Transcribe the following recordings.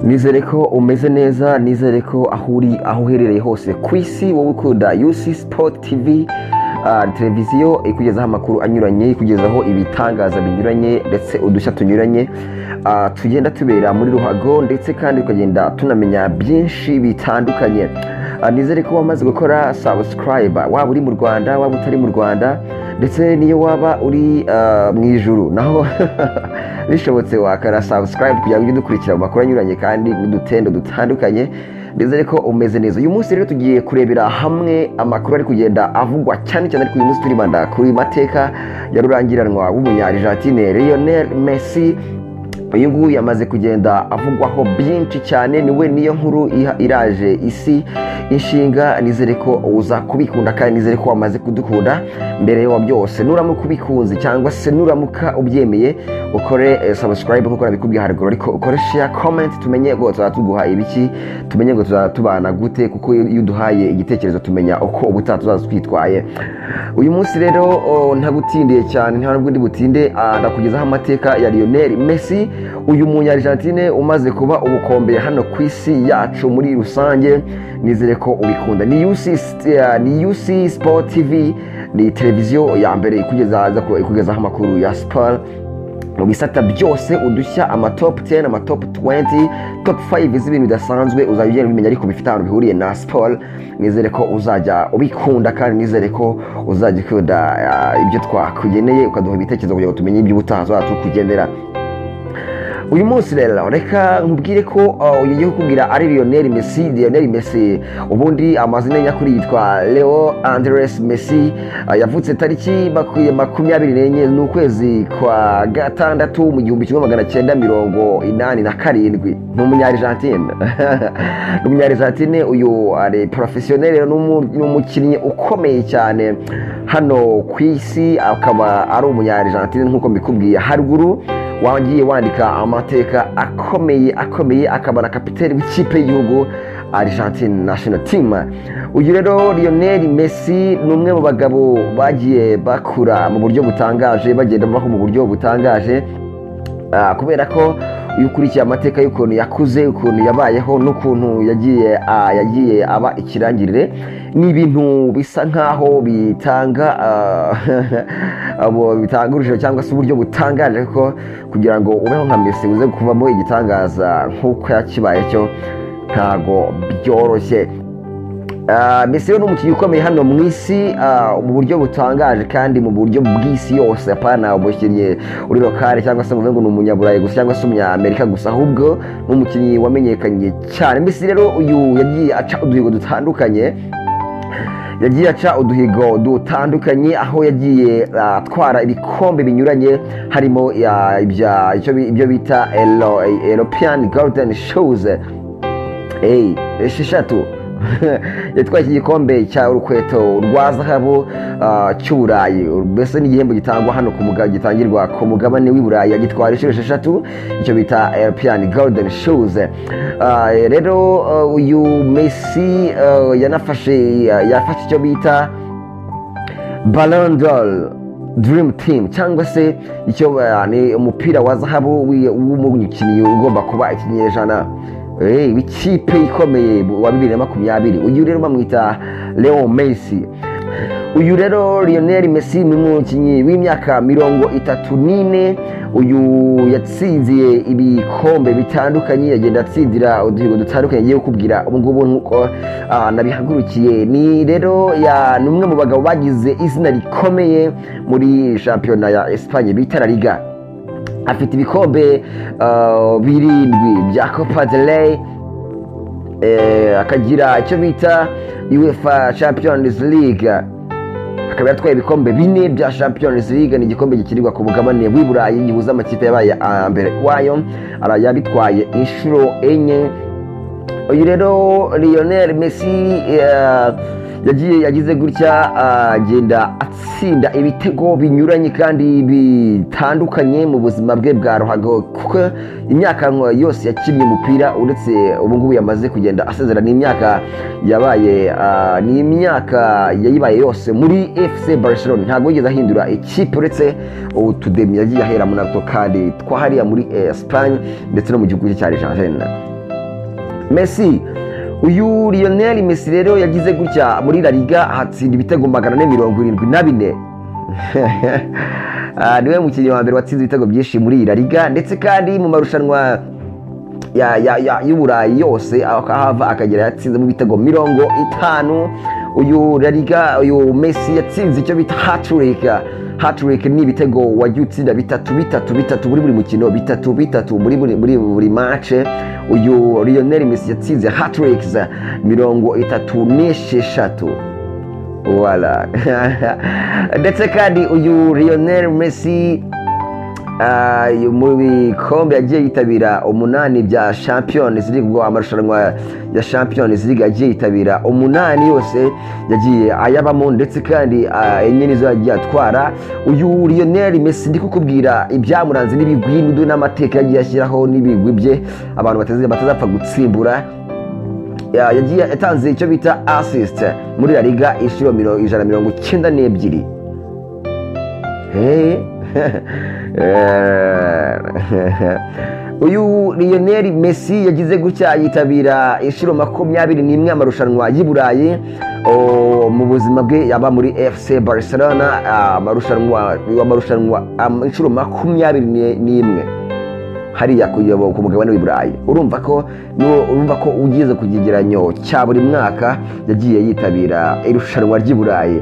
nizere ko umeze neza nizere ko aho uri aho uherereye hose ku isi wowe ukunda yusi sipoti tivi ah, televiziyo ikugezaho amakuru anyuranye ikugezaho ibitangaza binyuranye ndetse udushya tunyuranye ah, tugenda tubera muri ruhago ndetse kandi tukagenda tunamenya byinshi bitandukanye Ah, nizere ko wamaze gukora sabusikarayiba waba uri mu rwanda waba utari mu rwanda ndetse n'iyo waba uri ah, mu ijuru naho bishobotse wakara sabusikarayiba kugira ngo ujye dukurikira mu makuru anyuranye kandi n'udutendo dutandukanye ndizere ko umeze neza uyu munsi rero tugiye kurebera hamwe amakuru ari kugenda avugwa cyane cyane ariko uyu munsi turibanda kuri mateka ya rurangiranwa w'umunyarijantineri Lionel Messi uyu nguyu yamaze kugenda avugwaho byinshi cyane niwe niyo nkuru iha- iraje isi inshinga nizere ko uza kubikunda kandi nizere ko wamaze kudukunda mbere ya byose nuramuka ubikunze cyangwa se nuramuka ubyemeye ukore eh, subscribe kuko nabikubwiye haruguru ariko ukore share comment tumenye ngo tuzaba tuguha ibiki tumenye ngo tuzaba tubana gute kuko iyo iyo uduhaye igitekerezo tumenya uko ubutaha tuzaza twitwaye uyu munsi rero o, ntagutindiye cyane nta n'ubwo ndi butinde ah, ndakugezaho amateka ya Lionel Messi uyu munyarijantine umaze kuba ubukombe hano ku isi yacu muri rusange nizere ko ubikunda ni UC st- eh, ni UC Sport TV ni televiziyo ya mbere ikugeza- ikugezaho amakuru ya siporo mu bisata byose udushya amatop 10 amatop 20 top 5 z'ibintu bidasanzwe uzajya ugenda ubimenya ariko bifite ahantu bihuriye na siporo nizere ko uzajya ubikunda kandi nizere ko uzajya ukunda ah, ibyo twakugeneye ukaduha ibitekerezo kugira ngo tumenye iby'ubutaha tuzaba tukugenera uyu munsi rero reka nkubwire ko uh, uyu ngiye kukubwira ari Lionel Messi Lionel Messi ubundi amazina ye nyakuri yitwa Leo Andres Messi uh, yavutse tariki maku- makumyabiri n'enye n'ukwezi kwa gatandatu mu gihumbi kimwe magana cyenda mirongo inani na karindwi ni umunyarijantine ni umunyarijantine uyu ari porofesiyoneri rero ni umu- ni umukinnyi ukomeye cyane hano ku isi akaba ari umunyarijantine nk'uko mbikubwiye haruguru wagiye wandika amateka akomeye akomeye akaba na kapiteri w'ikipe y'igihugu Argentine National Team uyu rero Lionel Messi ni umwe mu bagabo bagiye bakura mu buryo butangaje bagenda babaho mu buryo butangaje Ah, kubera ko iyo ukurikiye amateka y'ukuntu yakuze ukuntu yabayeho n'ukuntu yagiye ah, yagiye aba ikirangirire ni ibintu bisa nkaho bitanga ah, abo bitanga urujijo cyangwa se uburyo butangaje ko kugira ngo ubeho nka Messi uze kuvamo igitangaza nk'uko yakibaye cyo ntago byoroshye Ah, Messi rero ni umukinnyi ukomeye hano mu isi ah, mu buryo butangaje kandi mu buryo bw'isi yose apana umukinnyi uri lokale cyangwa se muvuga ngo ni umunyaburayi gusa cyangwa se umunyamerika gusa ahubwo ni umukinnyi wamenyekanye cyane Messi rero uyu yagiye aca uduhigo dutandukanye yagiye aca uduhigo dutandukanye aho yagiye ah, atwara ibikombe binyuranye harimo ah, ibya- icyo bi- ibyo bita Elo- European Golden Shoes hey, esheshatu yatwaye iki gikombe cya urukweto rwa zahabu ah, cy'uburayi mbese n'igihembo gitangwa hano ku muga- gitangirwa ku mugabane w'i burayi agitwara inshuro esheshatu icyo bita european golden shoes Ah, rero ah, uyu messi ah, yanafashe yafashe icyo bita Ballon d'Or Dream Team cyangwa se icyo uh, ni umupira wa zahabu wi- w'umukinnyi ugomba kuba ikinyejana eh, w'ikipe ikomeye wa bibiri na makumyabiri uyu rero bamwita Leo Messi uyu rero Lionel Messi ni umukinnyi w'imyaka mirongo itatu n'ine uyu yatsinziye ibikombe bitandukanye yagenda atsindira uduhigo dutandukanye agiye kukubwira ubu ngubu nk'uko ah, nabihagurukiye ni rero ya- ni umwe mu bagabo bagize izina rikomeye muri shampiyona ya Espagne bita La Liga afite ibikombe ah, birindwi bya Copa del Rey eh, akagira icyo bita UEFA Champions League akaba yatwaye ibikombe bine bya Champions League ni igikombe gikinirwa ku mugabane w'i Burayi gihuza amakipe yabaye aya mbere wayo ara- yabitwaye inshuro enye uyu rero Lionel Messi eh, yagiye yagize gutya ah, agenda atsinda ibitego binyuranye kandi bitandukanye mu buzima bwe bwa ruhago kuko imyaka nko yose yakinnye umupira uretse ubu ngubu yamaze kugenda asezera ni imyaka yabaye ah, ni imyaka yayibaye yose muri fc barcelona ntabwo yigeze ahindura ikipe uretse utudemi yagiye ahera muri ako kandi twahariya muri eh, Espagne ndetse no mu gihugu cye cya argentine Messi uyu Lionel Messi rero yagize gutya muri La Liga hatsinda ibitego magana ane mirongo irindwi na bine Ah, niwe mukinnyi wa mbere watsinze ibitego byinshi muri iyi La Liga ndetse kandi mu marushanwa ya- ya- ya- y'uburayi yose ahava akagera yatsinzemo ibitego mirongo itanu uyu La Liga uyu Messi yatsinze icyo bita hattrick hattrick ni ibitego wajya utsinda bitatu bitatu bitatu muri buri mukino bitatu bitatu muri buri muri buri match uyu Lionel Messi yatsinze hattrick mirongo itatu n'esheshatu wala ndetse kandi uyu Lionel Messi Ah, uyu mu bikombe yagiye yitabira umunani bya champions league ubwo amarushanwa ya champions league yagiye yitabira umunani yose yagiye ayabamo ndetse kandi ah, enye nizo yagiye atwara uyu lionel messi ndi kukubwira ibyamuranze n'ibigwi n'udu- n'amateka yagiye ashyiraho n'ibigwi bye abantu batazapfa batazapfa gutsimbura Ya- yagiye yatanze icyo bita assist muri la liga inshuro miro- ijana na mirongo icyenda n'ebyiri Eh. Eh. uyu Lionel Messi yagize gutya yitabira inshuro makumyabiri n'imwe amarushanwa y'i Burayi O, mu buzima bwe yaba muri FC Barcelona ah, amarushanwa amarushanwa am- inshuro makumyabiri ni- n'imwe hariya kuyoboka ku mugabane w'i Burayi urumva ko n'uwo- urumva ko ugize ku kigeranyo cya buri mwaka yagiye yitabira irushanwa ry'i Burayi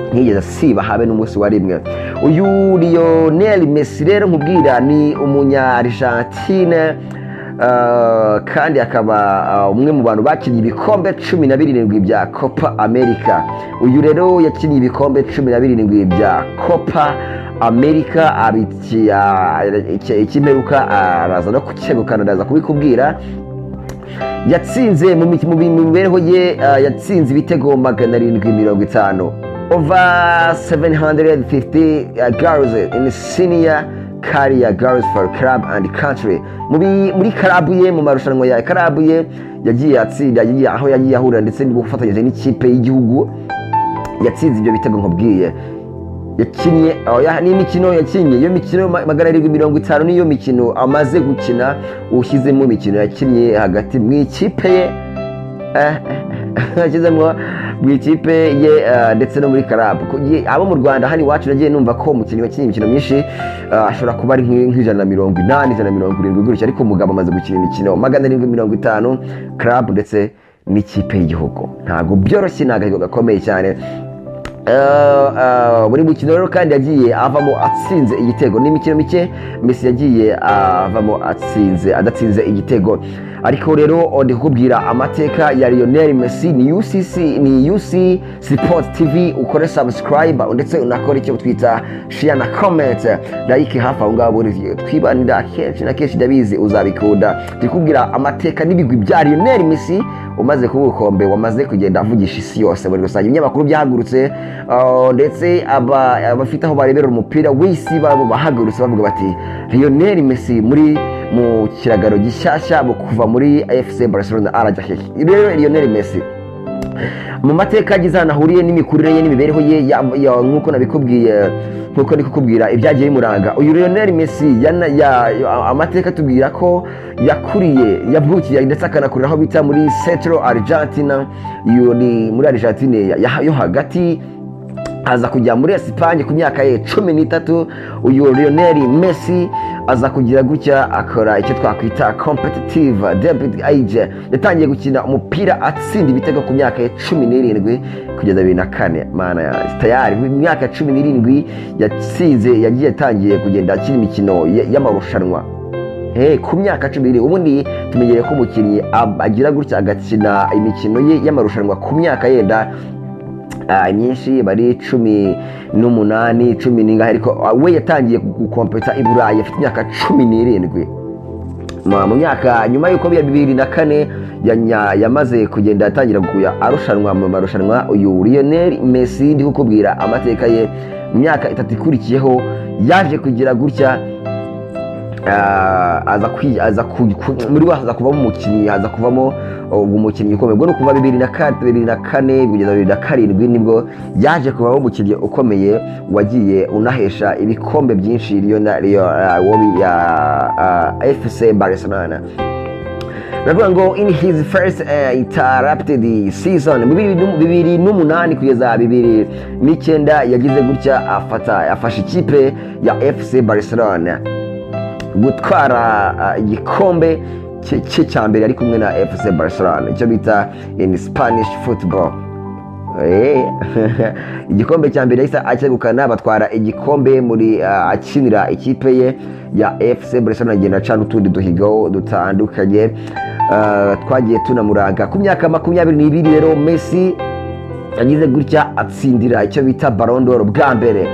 ntiyigeze asiba habe n'umunsi wa rimwe uyu Lionel Messi rero nkubwira ni umunya Argentine ah, kandi akaba ah, umwe mu bantu bakinnye ibikombe cumi na birindwi bya Copa America uyu rero yakinnye ibikombe cumi na birindwi bya Copa America abiki- ah, iki- ikimperuka araza no kukegukana ndaza kubikubwira yatsinze mu miki- mu mi- mu mibereho ye ah, yatsinze ibitego magana arindwi mirongo itanu over 750 uh, girls in senior career girls for club and country Mubi- muri karabu ye mu marushanwa ya karabu ye yagiye atsinda yagiye aho yagiye ahurira ndetse n'ubufatanyije n'ikipe y'igihugu yatsinze ibyo bitego nkubwiye yakinnye aho ya- n'imikino yakinnye iyo mikino ma- magana arindwi mirongo itanu niyo mikino amaze gukina ushyizemo imikino yakinnye hagati mu ikipe ye eh, yashyizemo mu ikipe ye eh, ndetse no muri karabu Ku- ye- abo mu rwanda hano iwacu nagiye numva ko umukinnyi wakinnye imikino myinshi eh, ashobora kuba ari nk'i- nk'ijana na mirongo inani ijana na mirongo irindwi gutyo ariko umugabo amaze gukina imikino magana arindwi mirongo itanu karabu ndetse n'ikipe y'igihugu ntabwo byoroshye ni agahigo gakomeye cyane buri mukino rero kandi yagiye avamo atsinze igitego ni imikino mike Messi yagiye avamo atsinze adatsinze igitego ariko rero ndi kukubwira amateka ya Lionel Messi ni UCC ni UC Sport TV ukore subscribe ndetse unakora icyo twita share na comment like hafi aho ngaho buri twibanira akenshi na kenshi ndabizi uzabikunda ndi kukubwira amateka n'ibigwi bya Lionel Messi umaze kuba ubukombe wamaze kugenda avugisha isi yose muri rusange ibinyamakuru byahagurutse ah, ndetse aba- abafite aho barebera umupira w'isi babo bahagurutse bavuga bati Lionel Messi muri mu kiragaro gishyashya mu kuva muri FC Barcelona arajya hehe rero Lionel Messi mu mateka agize ahantu ahuriye n'imikurire ye n'imibereho ye ya- ya- nk'uko nabikubwiye nk'uko ndi kukubwira ibyagiye bimuranga uyu Lionel Messi yana, ya, ya- amateka atubwira ko yakuriye yavukiye ndetse akanakurira aho bita muri Central Argentina iyo ni muri Argentine ya- ya- yo hagati aza kujya muri Esipanye ku myaka ye cumi n'itatu uyu Lionel Messi aza kugira gutya akora icyo twakwita competitive debut age yatangiye gukina umupira atsinda ibitego ku myaka ye cumi n'irindwi kugeza bibiri na kane mana yanjye tayari mu myaka cumi n'irindwi yatsinze yagiye atangiye kugenda akina imikino y- y'amarushanwa Hey, ku myaka cumi n'irindwi ubundi tumenyereye ko umukinnyi ab- agira gutya agakina imikino ye y'amarushanwa ku myaka yenda ah, myinshi bari cumi n'umunani cumi n'ingahe ariko ah, we yatangiye gukompeta i burayi afite imyaka cumi n'irindwi Ma- mu myaka nyuma y'uko biya bibiri na kane yanya- yamaze kugenda atangira kuya arushanwa mu marushanwa uyu lionel messi ndi kukubwira amateka ye mu myaka itatu ikurikiyeho yaje kugira gutya Ah, aza kwi- aza ku- ku- muri we haza kuvamo umukinnyi haza kuvamo uh, umukinnyi ukomeye ubwo ni ukuva bibiri na ka- bibiri na kane kugeza bibiri na karindwi nibwo yaje kuvamo umukinnyi ukomeye wagiye unahesha ibikombe byinshi Lionel- Leo- ah, wobi- ah, ah, fc barcelona baravuga ngo in his first uh, interrupted season bibiri nu- bibiri n'umunani kugeza bibiri n'icyenda yagize gutya afata afasha ikipe ya fc barcelona gutwara ah, igikombe cye cye cya mbere ari kumwe na fc barcelona icyo bita in spanish football Eh, igikombe cya mbere yahise akegukana batwara igikombe muri ah, akinira ikipe ye ya fc barcelona agenda aca n'utundi duhigo dutandukanye Ah, twagiye tunamuranga ku myaka makumyabiri n'ibiri rero messi yagize gutya atsindira icyo bita barondoro bwa mbere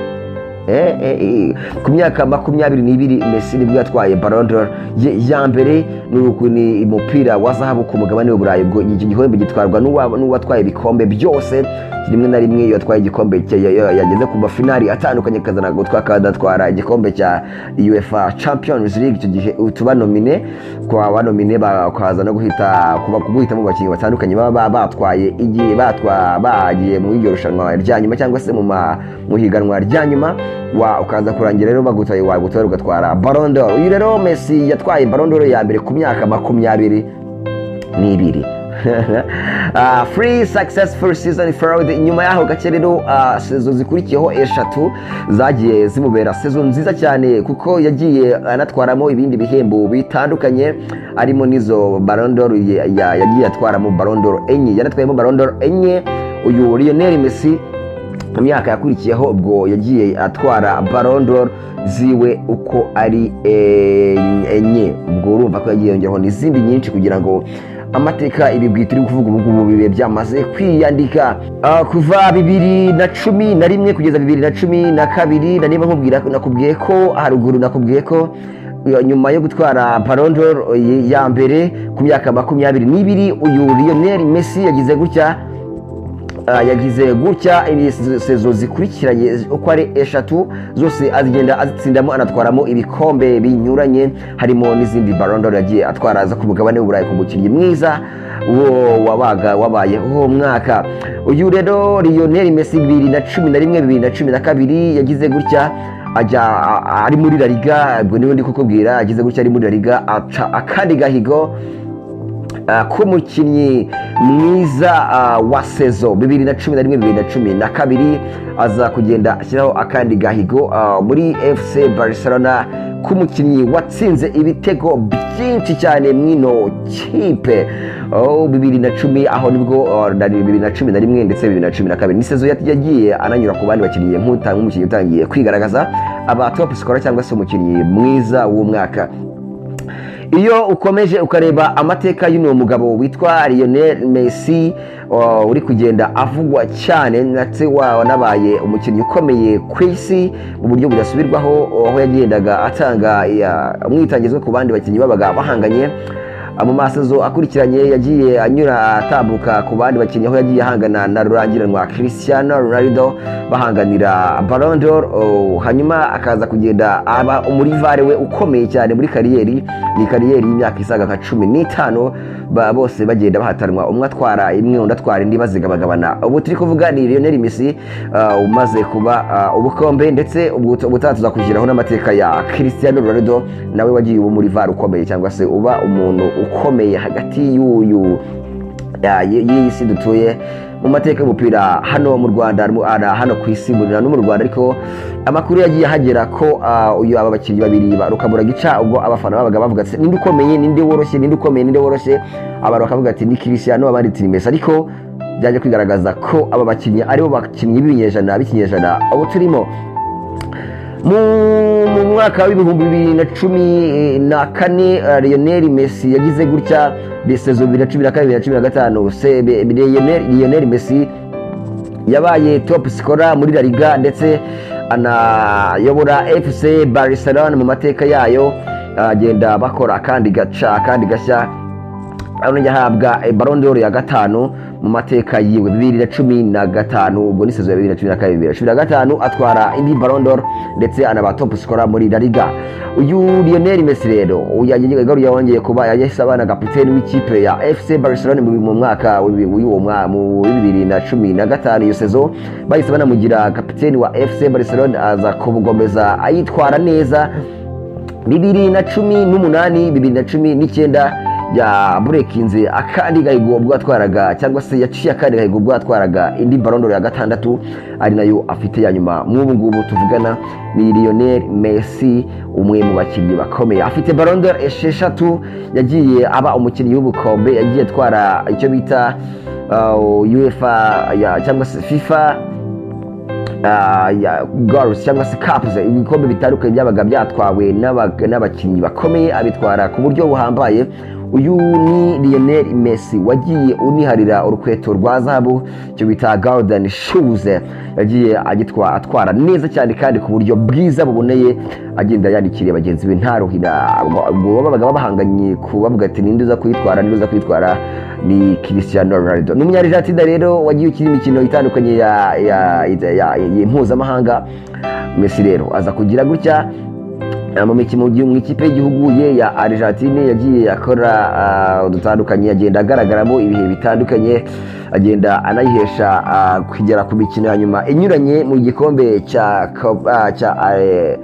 Eh, eh, eh. ku myaka makumyabiri n'ibiri messi nibwo yatwaye barondoro ya mbere ni uku- ni umupira wa zahabu ku mugabane w'uburayi ubwo iki gihembo gitwarwa n'uwa- n'uwatwaye ibikombe byose rimwe na rimwe iyo yatwaye igikombe cye, ya- ya- yageze ku mafinari atandukanye akazana gutwa akadatwara igikombe cya uefa champions league icyo gihe tubanomine kwa banomine bakaza no guhita kuba guhitamo abakinnyi batandukanye baba ba- batwaye igihe batwa bagiye mu iryo rushanwa rya nyuma cyangwa se mu ma- mu higanwa rya nyuma wa ukaza kurangira rero bagutaye wagutora ugatwara barondoro uyu rero messi yatwaye barondoro ya mbere ku myaka makumyabiri n'ibiri Ah, free successful season fraud nyuma y'aho gake rero ah, sezo zikurikiyeho eshatu zagiye zimubera sezo nziza cyane kuko yagiye anatwaramo ibindi bihembo bitandukanye harimo n'izo barondoro yagiye atwaramo barondoro enye yanatwayemo barondoro enye uyu lionel messi mu myaka yakurikiyeho ubwo yagiye atwara barondoro ziwe uko ari eh, enye ubwo urumva ko yagiye yongeraho n'izindi nyinshi kugira ngo amateka ibigwi turi kuvuga ubu ngubu bibe byamaze kwiyandika Ah, kuva bibiri na cumi na rimwe kugeza bibiri na cumi na kabiri na niba nkubwira nakubwiye ko haruguru nakubwiye ko eh, nyuma yo gutwara barondoro ya mbere ku myaka makumyabiri n'ibiri uyu lionel messi yagize gutya Ah, yagize gutya ini sezo zikurikiranye uko ari eshatu zose azigenda azitsindamo anatwaramo ibikombe binyuranye harimo n'izindi barondoro yagiye atwara aza ku mugabane w'uburayi ku mukinnyi mwiza wo wabaga wabaye uwo mwaka uyu rero lionel messi bibiri na cumi na rimwe bibiri na cumi na kabiri yagize gutya ajya a- ari muri la liga ubwo niwe ndi kukubwira agize gutya ari muri la liga aca akandi gahigo Ah, k'umukinnyi mwiza ah, wa sezo bibiri na cumi na rimwe bibiri na cumi na kabiri aza kugenda ashyiraho akandi gahigo ah, muri fc barcelona k'umukinnyi watsinze ibitego byinshi cyane mwino kipe Oh, bibiri na cumi aho nibwo ah, na- bibiri na cumi na rimwe ndetse bibiri na cumi na kabiri ni sezo yat- yagiye ananyura ku bandi bakinnyi nk'uta- nk'umukinnyi utangiye kwigaragaza aba top scorer cyangwa se umukinnyi mwiza w'umwaka iyo ukomeje ukareba amateka y'uno mugabo witwa Lionel Messi uh, uri kugenda avugwa cyane ndetse wanabaye umukinnyi ukomeye ku isi mu buryo budasubirwaho aho yagendaga atanga ya- umwitangizo ku bandi bakinnyi babaga bahanganye mu masazo akurikiranye yagiye anyura atambuka ku bandi bakinnyi aho yagiye ahangana na rurangiranwa Cristiano Ronaldo bahanganira Ballon d'Or oh, hanyuma akaza kugenda aba umurivare we ukomeye cyane muri kariyeri ni kariyeri y'imyaka isaga nka cumi n'itanu ba- bose bagenda bahatanwa umwe atwara imwe undi atwara indi bazigabagabana ubu turi kuvuga ni Lionel Messi ah, umaze kuba ah, ubukombe ndetse ubu- ubutaha tuzakushyiraho n'amateka ya Cristiano Ronaldo nawe wagiye uba muri VAR ukomeye cyangwa se uba umuntu ukomeye hagati y'uyu ya- y'iyi si dutuye mu mateka y'umupira hano mu rwanda mu- ara- hano ku isi mu- no mu rwanda ariko amakuru yagiye ahagera ko ah, uyu aba bakinnyi babiri ba rukamuragica ubwo abafana babaga bavuga ati ninde ukomeye ninde woroshye ninde ukomeye ninde woroshye abantu bakavuga ati ni kirisiano abandi ati ni mesi ariko byaje kwigaragaza ko aba bakinnyi aribo bakinnyi b'ibinyejana b'ikinyejana abo turimo mu mu mwaka w'ibihumbi bibiri na cumi na kane eh, Lionel Messi yagize gutya de saison bibiri na cumi na kane bibiri na cumi na gatanu se be- be- Lionel Lionel Messi yabaye top scorer muri La Liga ndetse anayobora FC Barcelona mu mateka yayo agenda bakora akandi gaca akandi gashya arongera ahabwa barondoro ya gatanu mu mateka yiwe bibiri na cumi na gatanu ubwo ni sezo ya bibiri na cumi na kabiri bibiri na cumi na gatanu atwara indi barondoro ndetse anaba top scorer muri La Liga uyu Lionel Messi rero yagaruriye yongeye kuba yahise aba na kapiteni w'ikipe ya FC Barcelona mu mu mwaka w'uwo mwa- mu bibiri na cumi na gatanu iyo sezo bahise banamugira kapiteni wa FC Barcelona aza kugomeza ayitwara neza bibiri na cumi n'umunani bibiri na cumi n'icyenda yaburekinze akandi gahigo ubwo atwaraga cyangwa se yaciye akandi gahigo ubwo atwaraga indi barondoro ya gatandatu ari nayo afite ya nyuma nk'ubu ngubu tuvugana ni Lionel Messi umwe mu bakinnyi bakomeye afite barondoro esheshatu yagiye aba umukinnyi w'ubukombe yagiye atwara icyo bita uh, UEFA ya- cyangwa se FIFA ah, ya girls cyangwa se caps ibikombe bitandukanye byabaga byatwawe n'aba- n'abakinnyi bakomeye abitwara ku buryo buhambaye uyu ni Lionel Messi wagiye uniharira urukweto rwa zahabu icyo bita golden shoes yagiye agitwa atwara neza cyane kandi ku buryo bwiza buboneye agenda yandikiriye bagenzi be ntaruhira ubwo babaga bahanganye ku bavuga ati ninde uza kuyitwara ninde uza kuyitwara ni Cristiano Ronaldo ni umunyarijatida rero wagiye ukina imikino itandukanye ya ya ya- ya- ya- mpuzamahanga Messi rero aza kugira gutya mu mikino mu ikipe y'igihugu ye ya Argentine yagiye akora ah, udutandukanye agenda agaragaramo ibihe bitandukanye agenda anayihesha ah, kugera ku mikino ya nyuma inyuranye mu gikombe cya Cop- ah, cya eh,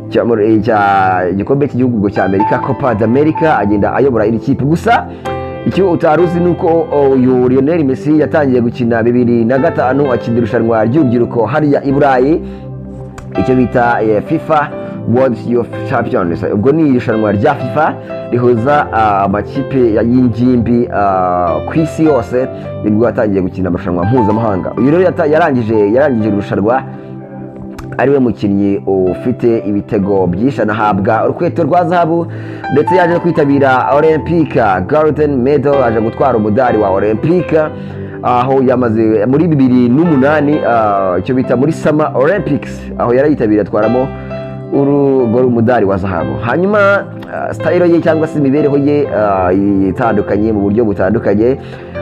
cya muri- cya- igikombe cy'igihugu cya amerika copa d'america agenda ayobora iri kipe gusa icyo utari uzi ni uko o, uyu lionel messi yatangiye gukina bibiri na gatanu akina irushanwa ry'urubyiruko hariya i burayi icyo bita eh, fifa world youth champions ubwo ni irushanwa rya fifa rihuza ah, amakipe ya- y'ingimbi ah, ku isi yose nibwo yatangiye gukina amarushanwa mpuzamahanga uyu rero yata- yarangije yarangije irushanwa ariwe mukinnyi ufite ibitego byinshi anahabwa urukweto rwa zahabu ndetse yaje no kwitabira olympica garden medal aje gutwara umudari wa olympica aho yamaze muri bibiri n'umunani ah, icyo bita muri sama olympics aho yarayitabiriye atwaramo uru ngo ari umudari wa zahabu hanyuma ah, sitayiro ye cyangwa se imibereho ye ah, itandukanye mu buryo butandukanye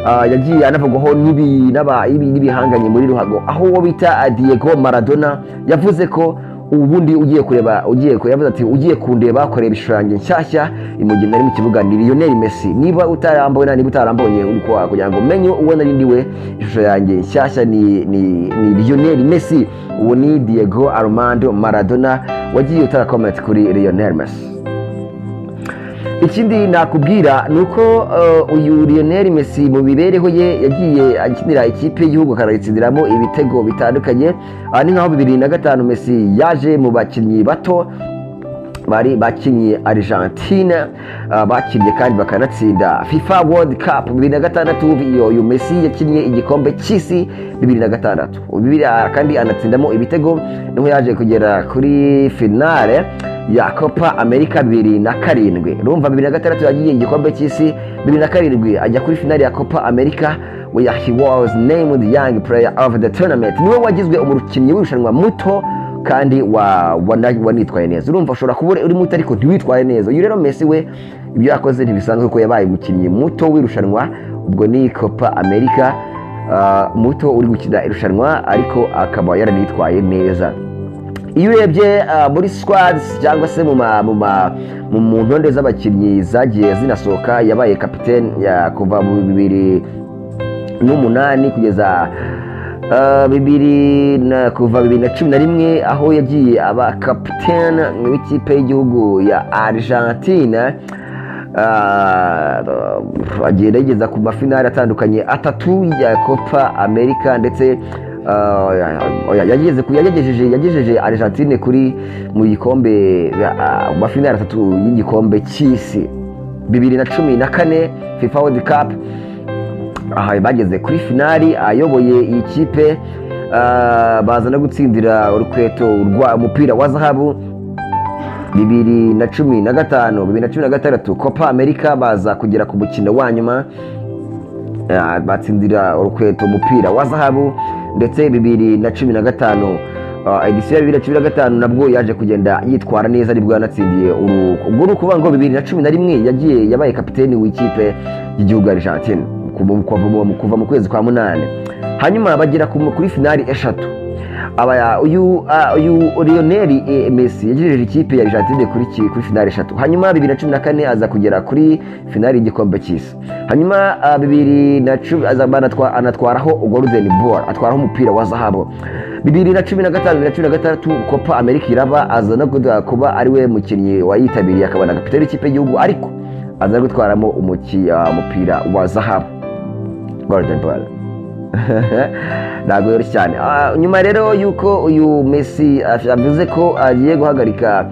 Ah, yagiye anavugwaho n'ibi- n'aba- ibi- n'ibihanganye muri ruhago aho uwo bita ah, Diego Maradona yavuze ko ubundi ugiye kureba ugiye kureba yavuze ati ugiye kundeba koreba ishushanyo nshyashya imugenda ari mu kibuga ni Lionel Messi niba utarambona niba utarambonye uriko kugira ngo umenye uwo nari ndi we ishusho yanjye nshyashya ni ni, ni Lionel Messi uwo ni Diego Armando Maradona wagiye utara comment kuri Lionel Messi ikindi nakubwira ni uko eh, uyu Lionel Messi mu mibereho ye yagiye akinira ikipe y'igihugu akanayitsindiramo ibitego bitandukanye aha ni nkaho bibiri na gatanu Messi yaje mu bakinnyi bato bari bakinnye Argentine ah, bakinnye kandi bakanatsinda FIFA World Cup bibiri na gatandatu iyo uyu Messi yakinnye igikombe cy'isi bibiri na gatandatu bibiri ah, kandi anatsindamo ibitego niho yaje kugera kuri finale ya Copa America bibiri na karindwi urumva bibiri na gatandatu yagiye igikombe cy'isi bibiri na karindwi ajya kuri finale ya Copa America where he was named young player of the tournament niwe wagizwe umukinnyi w'irushanwa muto kandi wa- wana- wanitwaye neza urumva ushobora kuba uri muto ariko ntiwitwaye neza uyu rero Messi we ibyo yakoze ntibisanzwe kuko yabaye umukinnyi muto w'irushanwa ubwo ni Copa America ah, muto uri gukina irushanwa ariko akaba yaranitwaye neza iyo urebye ah, muri squads cyangwa se mu ma- mu ma- mu- mu ntonde z'abakinnyi zagiye zinasohoka yabaye kapiteni ya- kuva mu bibiri n'umunani kugeza ah, bibiri na kuva bibiri na cumi na rimwe aho yagiye aba kapitene w'ikipe y'igihugu ya Argentine Ah, agenda yigeza ku mafinari atandukanye atatu ya Copa America ndetse ah, oya, yageze ku- yagejeje yagejeje Argentine kuri mu gikombe ah, mu mafinari atatu y'igikombe cy'isi bibiri na cumi na kane FIFA World Cup aha bageze kuri finali ayoboye iyi kipe ah, baza no gutsindira urukweto rwa umupira wa zahabu bibiri na cumi na gatanu bibiri na cumi na gatandatu copa america baza kugera ku mukino wa nyuma Ah, batsindira urukweto umupira wa zahabu ndetse bibiri na cumi na gatanu Ah, edisiyo ya bibiri na cumi na gatanu nabwo yaje kugenda yitwara neza nibwo yanatsindiye uru- ubwo ni ukuvuga ngo bibiri na cumi na rimwe yagiye yabaye kapiteni w'ikipe y'igihugu ya argentine kuva- kuva mu- kuva mu kwezi kwa munani hanyuma bagera ku- kuri finali eshatu Aba- uyu ah, uyu Lionel eh, Messi yagejeje ikipe ya Argentine kuri ki- kuri finali eshatu hanyuma bibiri na cumi na kane aza kugera kuri finali y'igikombe cy'isi hanyuma ah, bibiri na cumi aza banatwa- anatwaraho golden ball atwaraho umupira wa zahabu bibiri na cumi na gatanu bibiri na cumi na gatandatu kopa amerika iraba aza no kuda- kuba ariwe mukinnyi wayitabiriye akaba na kapitani w'ikipe y'igihugu ariko aza no gutwaramo umuki- ah, umupira wa zahabu golden ball ntabwo yoroshye cyane Ah, nyuma rero y'uko uyu messi af- avuze ko agiye guhagarika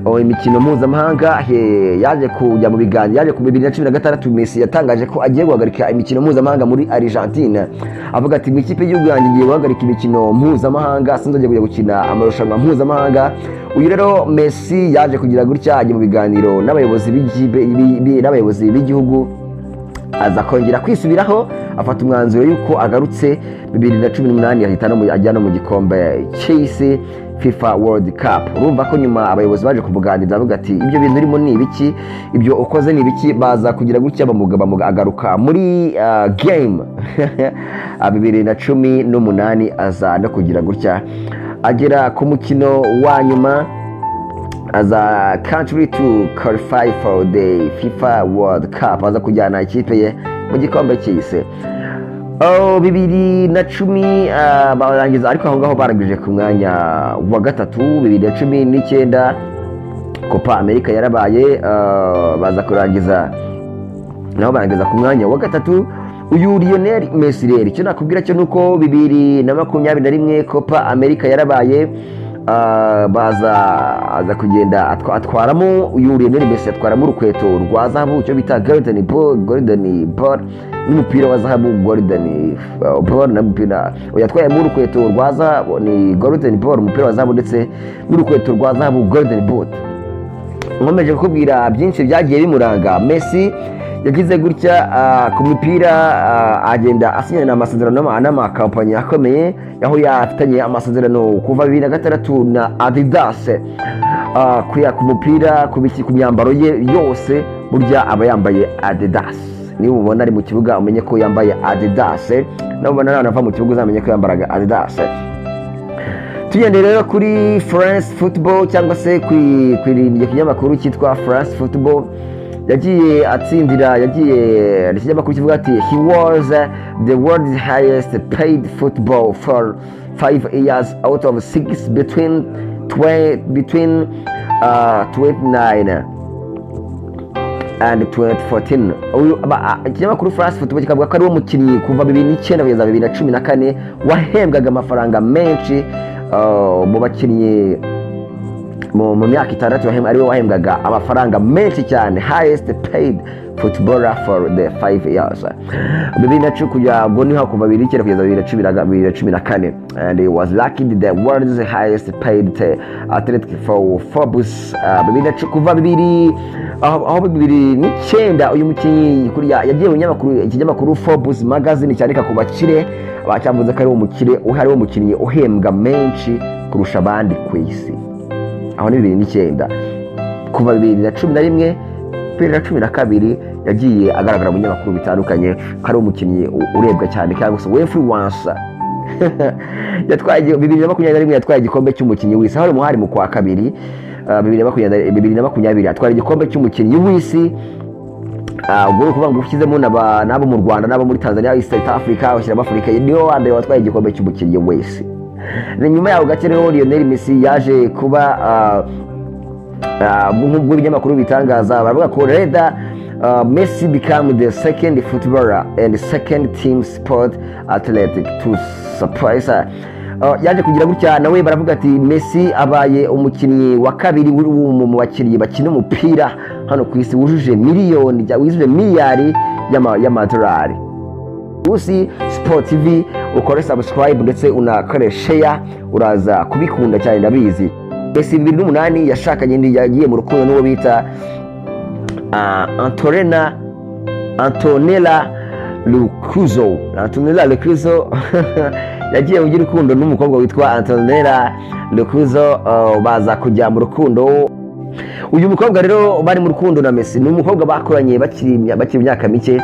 oh, imikino mpuzamahanga he- yaje kujya mu biganza yaje ku bibiri na cumi na gatandatu messi yatangaje ko agiye guhagarika imikino mpuzamahanga muri argentine avuga ati mu ikipe y'igihugu yanjye ngiye guhagarika imikino mpuzamahanga sinzongera kujya gukina amarushanwa mpuzamahanga uyu rero messi yaje kugira gutya ajya mu biganiro n'abayobozi b'igibe- bi- bi- n'abayobozi b'igihugu aza kongera kwisubiraho afata umwanzuro y'uko agarutse bibiri na cumi n'umunani ahita no mu- ajya no mu gikombe cy'isi fifa world cup urumva ko nyuma abayobozi baje kumuganiriza bavuga ati ibyo bintu urimo ni ibiki ibyo ukoze ni ibiki baza kugira gutya bamuga bamuga agaruka muri ah, game Ah, bibiri na cumi n'umunani aza no kugira gutya agera ku mukino wa nyuma as a country to qualify for the FIFA World Cup aza kujyana ikipe ye mu gikombe cy'isi Oh, bibiri na cumi ah, barangiza ariko aho ngaho barangije ku mwanya wa gatatu bibiri na cumi n'icyenda copa america yarabaye ah, baza kurangiza naho barangiza ku mwanya wa gatatu uyu Lionel Messi rero icyo nakubwira cyo nuko bibiri na makumyabiri na rimwe Copa America yarabaye ah, baza aza kugenda atwa- atwaramo uyu Lionel Messi atwaramo urukweto rwa zahabu icyo bita golden ball golden ball n'umupira wa zahabu golden ah, ball n'umupira yatwayemo urukweto rwa zahabu ni golden ball umupira wa zahabu ndetse n'urukweto rwa zahabu golden boot nkomeje kukubwira byinshi byagiye bimuranga Messi yagize gutya ah, ku mipira ah, agenda asinyana amasezerano n'ama- n'amakampani akomeye aho yafitanye amasezerano kuva bibiri na gatandatu na Adidas Ah, kuya ku mupira ku biki- ku myambaro ye yose burya aba yambaye Adidas niba ubona ari mu kibuga umenye ko yambaye Adidas nabona nawe nava mu kibuga uzamenye ko yambaraga Adidas tugende rero kuri france football cyangwa se ku ku iryo kinyamakuru cyitwa france football yagiye atsindira yagiye ni ikinyamakuru kivuga ati he was the world's highest paid football for five years out of six between twe, between uh, 29 and 2014 uyu aba- a- ikinyamakuru france football kikavuga ko ari wo mukinnyi kuva bibiri n'icyenda kugeza bibiri na cumi na kane wahembwaga amafaranga menshi uh, mu bakinnyi mu mu myaka itandatu wahembwa- ariwe wahembwaga amafaranga menshi cyane highest paid footballer for the five years bibiri na cumi kujya ubwo niho kuva bibiri n'icyenda kugeza bibiri na cumi na ga- bibiri na cumi na kane and he was lucky the world's highest paid uh, athletic for Forbes uh, bibiri na cumi kuva bibiri aho aho bibiri n'icyenda uyu mukinnyi kuriya yagiye mu kinyamakuru ikinyamakuru Forbes magazine cyandika ku bakire bacyavuze ko ari wo mukire ari wo mukinnyi uhembwa menshi kurusha abandi ku isi aho ni bibiri n'icyenda kuva bibiri na cumi na rimwe bibiri na cumi na kabiri yagiye agaragara mu binyamakuru bitandukanye ko ari umukinnyi u- urebwa cyane cyangwa se wefuriwansa yatwaye igi- bibiri na makumyabiri na rimwe yatwaye igikombe cy'umukinnyi w'isi aho ari muhari mu kwa kabiri ah, bibiri na makumyabiri bibiri na makumyabiri atwara igikombe cy'umukinnyi w'isi Ah, ubwo ni ukuvuga ngo ushyizemo n'aba- n'abo mu rwanda n'abo muri tanzania East africa ushyiramo afurika niwe wa mbere watwaye igikombe cy'umukinnyi wese Ni nyuma yaho gace rero lionel messi yaje kuba ah, Ah, nk'ubwo ibinyamakuru bitangaza baravuga ko reda ah, messi become the second footballer and second team sport athletic to surprise Ah, yaje kugira gutya nawe baravuga ati messi abaye umukinnyi wa kabiri w'u- mu mu bakinnyi bakina umupira hano ku isi wujuje miliyoni jya- wujuje miliyari y'ama- y'amadolari usi siporo tivi ukore sabusikarayibu ndetse unakore sheya uraza kubikunda cyane ndabizi esi bibiri n'umunani yashakanye ndi- yagiye mu rukundo n'uwo bita ah, antorena antonella lucuzo antonella lucuzo yagiye mu by'urukundo n'umukobwa witwa antonella rukuzo ah, baza kujya mu rukundo uyu mukobwa rero bari mu rukundo na Messi ni umukobwa bakoranye bakiri imya- bakiri imyaka mike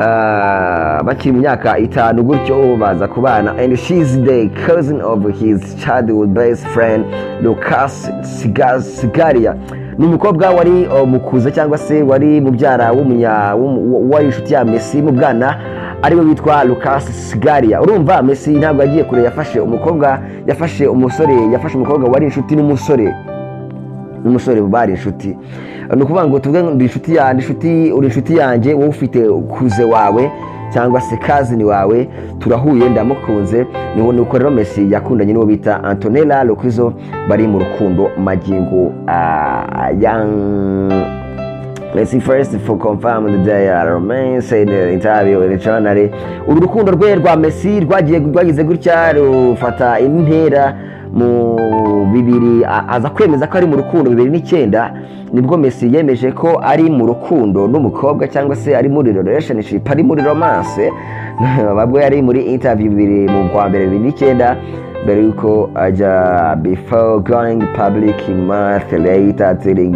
ah, bakiri mu myaka itanu gutyo baza kubana and she is the cousin of his childhood best friend Lucas Siga- Sigaria ni umukobwa wari oh, mukuza cyangwa se wari mubyara w'umunya w'umu- wari inshuti ya Messi mu bwana ariwe witwa Lucas Sigaria urumva Messi ntabwo yagiye kure yafashe umukobwa yafashe umusore yafashe umukobwa wari inshuti n'umusore n'umusore bari inshuti ni ukuvuga ngo tuvuge ngo ndi inshuti ya- ndi inshuti- uri inshuti yanjye wowe ufite kuze wawe cyangwa se kazini wawe turahuye ndamukunze ni wo- ni uko rero Messi yakundanye n'uwo bita antonella lokizo bari mu rukundo magingo ah, yang Let's see first for confirm the day I remain say the interview in the journal. Uru rukundo rwe rwa Messi rwagiye rwagize gutya rufata intera mu bibiri a- aza kwemeza ko ari mu rukundo bibiri n'icyenda nibwo Messi yemeje ko ari mu rukundo n'umukobwa cyangwa se ari muri relationship ari muri romance babwo yari muri interview bibiri mu kwa mbere bibiri n'icyenda mbere yuko ajya before going public month later telling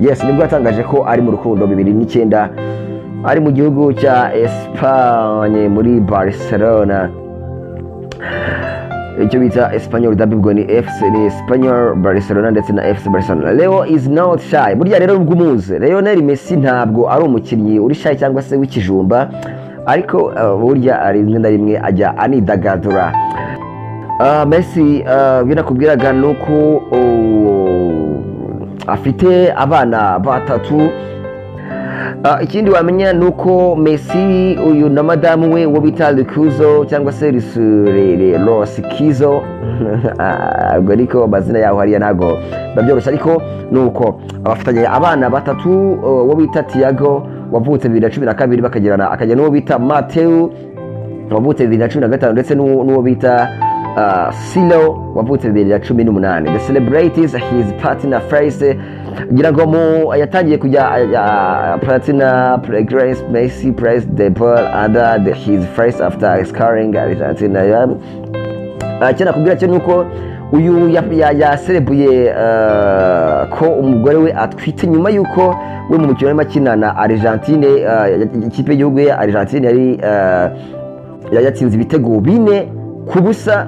yes nibwo yatangaje ko ari mu rukundo bibiri n'icyenda ari mu gihugu cya Espagne muri Barcelona icyo bita Espanyol da bibwo ni FC ni Espanyol Barcelona ndetse na FC Barcelona Leo is not shy burya rero nubwo umuzi Lionel Messi ntabwo ari umukinnyi uri shy cyangwa se w'ikijumba ariko uh, burya ari rimwe na rimwe ajya anidagadura Ah, Messi ah, binakubwiraga ni uko oh, afite abana batatu Ah, ikindi wamenya ni uko Messi uyu na madamu we wo bita Lukuzo cyangwa se Risurere Rosikizo Ah, ubwo ariko amazina yaho hariya ntabwo babyoroshye ariko ni uko abafitanye abana batatu oh, wo bita Tiago wavutse bibiri na cumi na kabiri bakagirana akajya n'uwo bita Mateo wavutse bibiri na cumi na gatanu ndetse n'uwo n'uwo bita ah, silo wavutse bibiri na cumi n'umunani the celebrities his partner face ngira ngo mu yatangiye kujya ah, platina grace messi praise the ball under the, his face after scoring argentina yam cyane nakubwira cyo ni uko uyu ya- ya- yaserebuye eh, ko umugore we atwite nyuma y'uko we mu mukino arimo akina na argentine eh, ikipe y'igihugu ye argentine yari eh, yari yatsinze ibitego bine ku busa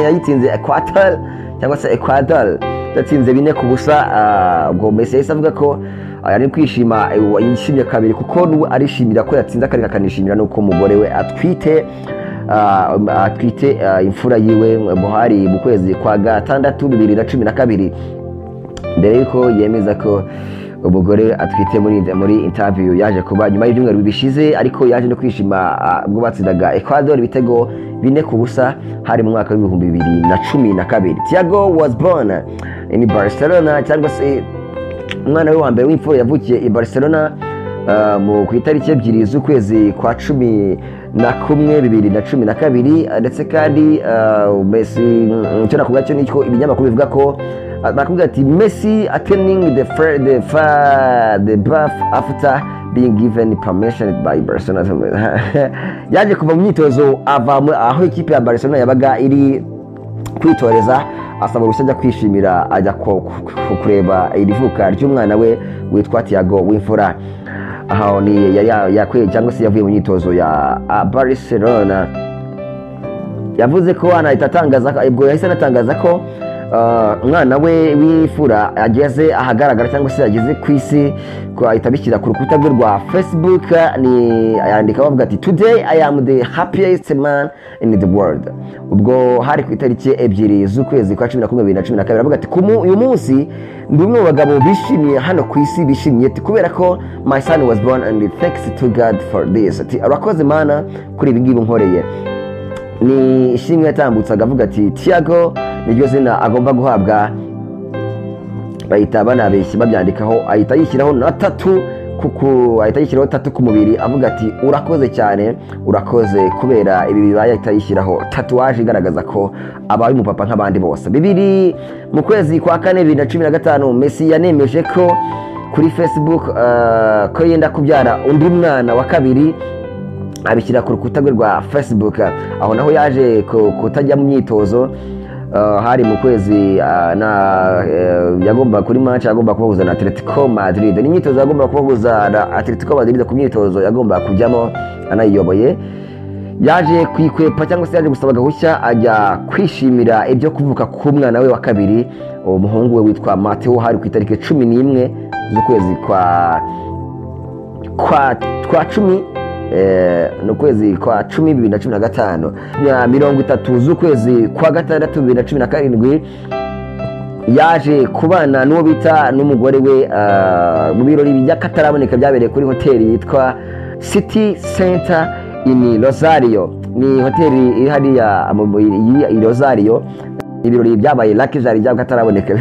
yayitsinze equator cyangwa se equator yatsinze bine ku busa eh, ubwo Messi yahise avuga ko eh, ari kwishima eh, yishimye kabiri kuko n'uwe arishimira ko yatsinze akarere akanishimira n'uko umugore we atwite Ah, atwite ah, imfura yiwe buhari mu kwezi kwa gatandatu bibiri na cumi na kabiri mbere y'uko yemeza ko umugore we atwite muri muri interview yaje kuba nyuma y'ibyumweru bishize ariko yaje no kwishima ah, ubwo batsindaga Ecuador ibitego bine ku busa hari mu mwaka w'ibihumbi bibiri na cumi na kabiri Thiago was born in Barcelona cyangwa se umwana we wa mbere w'imfura yavukiye i Barcelona ah, mu ku itariki ebyiri z'ukwezi kwa cumi na kumwe bibiri na cumi na kabiri ah, ndetse kandi ah, Messi mm, icyo nakubwira cyo niko ibinyamakuru bivuga ko ah, bakubwira ati Messi attending the fir- the fa- the bath after being given permission by Barcelona yaje kuva mu myitozo ava mu- aho ikipe ya Barcelona yabaga iri kwitoreza asaba uruhushya ajya kwishimira ajya ku- ku- ku- kureba iri vuka ry'umwana we witwa tiago w'imfura aho ni yari ya- yakuye cyangwa se yavuye mu myitozo ya ah, barcelona yavuze ko anahita atangaza ko- ubwo yahise anatangaza ko ah, umwana we w'imfura ageze ahagaragara cyangwa se ageze ku isi ko ahita abishyira ku rukuta rwe rwa facebook ni yandika bavuga ati today i am the happiest man in the world ubwo hari ku itariki ebyiri z'ukwezi kwa cumi na kumwe bibiri na cumi na kabiri avuga ati "Ku mu- uyu munsi ndi umwe mu bagabo bishimiye hano ku isi bishimiye ati kubera ko my son was born and thanks to god for this ati urakoze mana kuri ibi ngibi unkoreye ni ishimwe yatambutsaga avuga ati tiago niryo zina agomba guhabwa bahita banabeshya babyandikaho ahita yishyiraho na tatu kuko ahita yishyiraho tatu ku mubiri avuga ati urakoze cyane urakoze kubera ibi bibaye ahita yishyiraho tatuwaje igaragaza ko abaye umupapa nk'abandi bose bibiri mu kwezi kwa kane bibiri na cumi na gatanu Messi yanemeje ko kuri facebook eh, ko yenda kubyara undi mwana wa kabiri abishyira ku rukuta rwe rwa facebook aho naho yaje ku- kutajya mu myitozo ah, hari mu kwezi ah, na eh, yagomba kuri match yagomba kubahuza na Atletico Madrid ni imyitozo yagomba kubahuza na Atletico Madrid ku myitozo yagomba kujyamo anayiyoboye yaje kwikwepa cyangwa se yaje gusaba gahushya ajya kwishimira ibyo kuvuka k'umwana we wa kabiri uwo muhungu we witwa Mateo hari ku itariki cumi n'imwe z'ukwezi kwa kwa twa cumi eh, ni ukwezi kwa cumi bibiri na cumi na gatanu ya mirongo itatu z'ukwezi kwa gatandatu bibiri na cumi na karindwi yaje kubana n'uwo bita n'umugore we ah, mu birori by'akataraboneka byabereye kuri hoteli yitwa city center in rosario ni hoteli iri hariya mu- mu- i rosario ibirori byabaye lakijari byabwo ataraboneka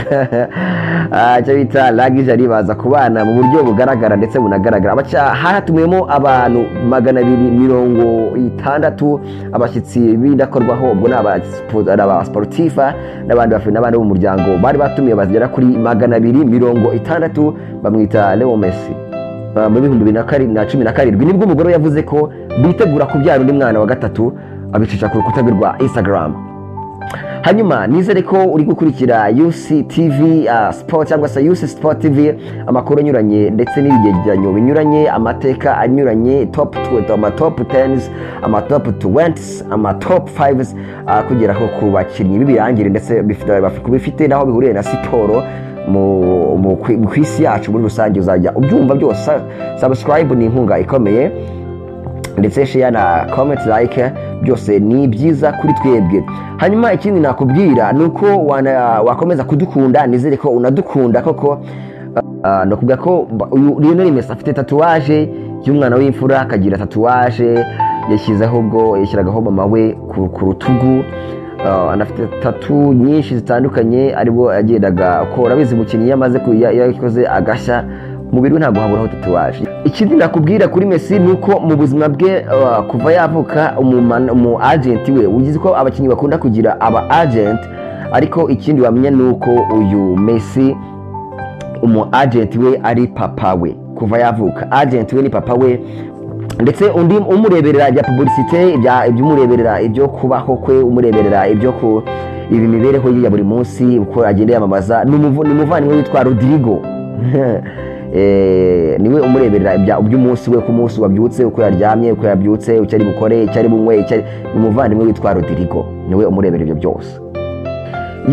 Ah, icyo bita lakijari baza kubana mu buryo bugaragara ndetse bunagaragara Abaca- hatumiwemo abantu magana abiri mirongo itandatu abashyitsi b'indakorwaho ubwo ni abasipo- ni abasiporutifa n'abandi bafite n'abandi bo mu muryango bari batumiwe bagera kuri magana abiri mirongo itandatu bamwita leo messi Uh, mu bihumbi bibiri na kari- na cumi na karindwi nibwo umugore we yavuze ko bitegura kubyara undi mwana wa gatatu abicisha ku rukuta rwe rwa instagram hanyuma nizere ko uri gukurikira UC TV uh, Sport cyangwa se UC Sport TV amakuru anyuranye ndetse n'ibigereranyo binyuranye amateka anyuranye top 20 ama top 10s ama top 20s ama top 5s uh, kugera ho ku bakinnyi b'ibirangire ndetse bifite bifite naho bihuriye na siporo mu- mu ku mu ku isi yacu muri rusange uzajya ubyumva byose subscribe ni inkunga ikomeye ndetse share na comment like byose ni byiza kuri twebwe hanyuma ikindi nakubwira ni uko wana- wakomeza kudukunda nizere ko unadukunda koko Ah, ni ukuvuga ko ba- uyu Lionel Messi afite tatuwaje y'umwana w'imfura akagira tatuwaje yashyizeho ubwo yashyiragaho mama we ku ku rutugu Ah, anafite tatu nyinshi zitandukanye aribwo yagendaga akora bizi umukinnyi iyo amaze ku- ya- yakoze agashya umubiri we ntabwo haburaho tatuwaje ikindi nakubwira kuri Messi ni uko mu buzima bwe ah, kuva yavuka umumana- umu agenti we ugize ko abakinnyi bakunda kugira aba agent ariko ikindi wamenya ni uko uyu Messi umu agent we ari papa we kuva yavuka agent we ni papa we ndetse undi umureberera ibya publicite ibya- iby'umureberera ibyo kubaho kwe umureberera ibyo ku ibi mibereho ye ya buri munsi uko agenda yamamaza ni umuvu- ni umuvandimwe witwa rodirigo Eh, niwe umureberera ibya- iby'umunsi we ku munsi wabyutse uko yaryamye uko yabyutse icyo ari bukore icyo ari bunywe icyo ari- ni umuvandimwe witwa rodirigo niwe umureberera ibyo byose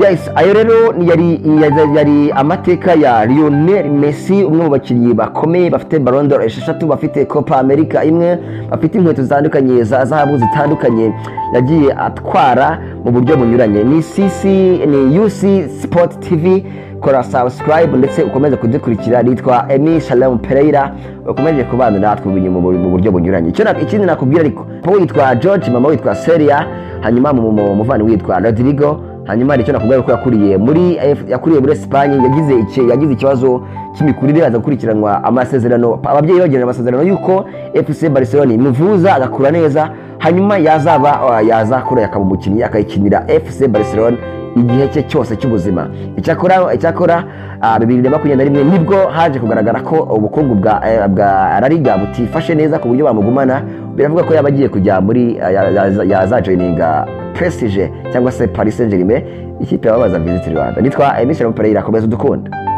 yes ayo rero ni- yari yari- yari amateka ya lionel messi umwe mu bakinnyi bakomeye bafite barondoro esheshatu bafite copa america imwe bafite inkweto zitandukanye za zahabu zitandukanye yagiye atwara mu buryo bunyuranye ni cc ni uc sport tv kora subscribe ndetse ukomeze kudukurikira nitwa emi shalom pereira ukomeje kubana natwe mu bu- mu buryo bunyuranye Icyo na- ikindi nakubwira ariko papa witwa george mama witwa seria hanyuma mu- mu- umuvandimwe witwa rodrigo hanyuma hari icyo nakubwira ko yakuriye muri F- yakuriye muri Espagne yagize iki- yagize ikibazo cy'imikurire aza gukurikiranwa amasezerano ababyeyi bagirana amasezerano y'uko FC Barcelona imuvuza agakura neza hanyuma yazaba uh, yazakura yakaba umukinnyi akayikinira FC Barcelona igihe cye cyose cy'ubuzima icyakora icyakora ah, bibiri na makumyabiri na rimwe nibwo haje kugaragara ko ubukungu bwa eh, bwa La Liga butifashe neza ku buryo bamugumana biravuga ko yaba agiye kujya muri ah, ya- yaza- yazajoyininga Prestige cyangwa se Paris Saint Germain ikipe yababaza Visit Rwanda nitwa Emission Pereira komeza udukunda